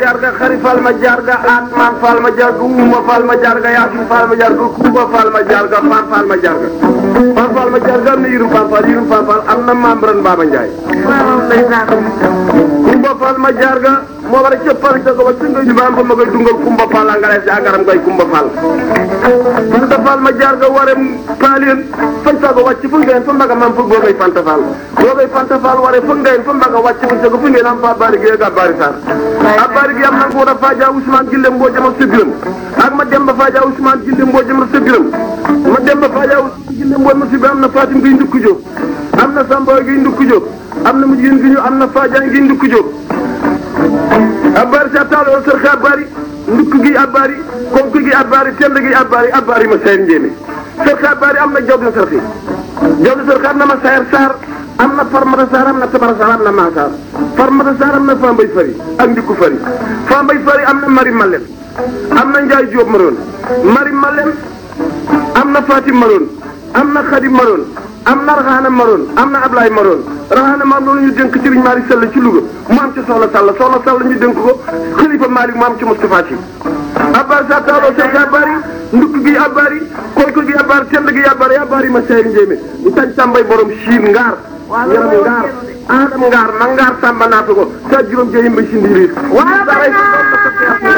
jarga xari fal ma jarga atman fal ma jarga uma fal ma jarga yasin fal ma jarga kuba fal ma jarga fan fal ma jarga fan fal ma jarga am na yirum fan fal yirum fan fal am na membran Baba Ndiaye kumba fal ma jarga moo war a cëppal ca ko ba singa ñu baam fa ma koy dungal kumba fal a ngale si agaram koy kumba fal fanta fal ma jarga ware paalien fañ fa ko wàcc fu ngeen fa mbaga mam fu boo koy fanta fal boo koy fanta fal ware fu ngeen fa mbaga wàcc fu ca ko fu ngeen am fa bari gi ga bari sar a bari gi am na ko da faja Ousmane Gille mboo jama sa biram ak ma demba faja Ousmane Gille mboo jama sa biram ma demba faja Ousmane Gille mboo ma si bi am na Fatim gi ndukku jóg am na Samba gi ndukku jóg am na mu jigéen gi ñu am na Fadiane gi ndukku jóg abari sa taalo sër xa abari ndukk gi abari konk gi abari tend gi abari abari ma sayar njéeme sër xa abari am na job na sër xi job na sër xa am na ma sayar saar am na farmata saar am na tabara saar am na maa saar farmata saar am na fambay fari ak ndikku fari fambay fari am na mari malem am na njaay jóob maroon mari malem am na fatim maroon am na xadim maroon am na raxaana maroon am na ablaay maroon raxaana maam loolu ñu dénk Serigne Malick Sall ci Louga mu am ci soxna Sall soxna Sall ñu dénk ko xalifa Malick mu am ci Moustapha Sy abbar sa taaloo sek abari ndukk gi abari koyko gi abari tend gi abari abari ma seyri njéemé ñu tañ tàmbay borom siin ngaar yaram ngaar aadam ngaar ma ngaar sàmba naata ko sa juróom jeyim ba si ndiiriir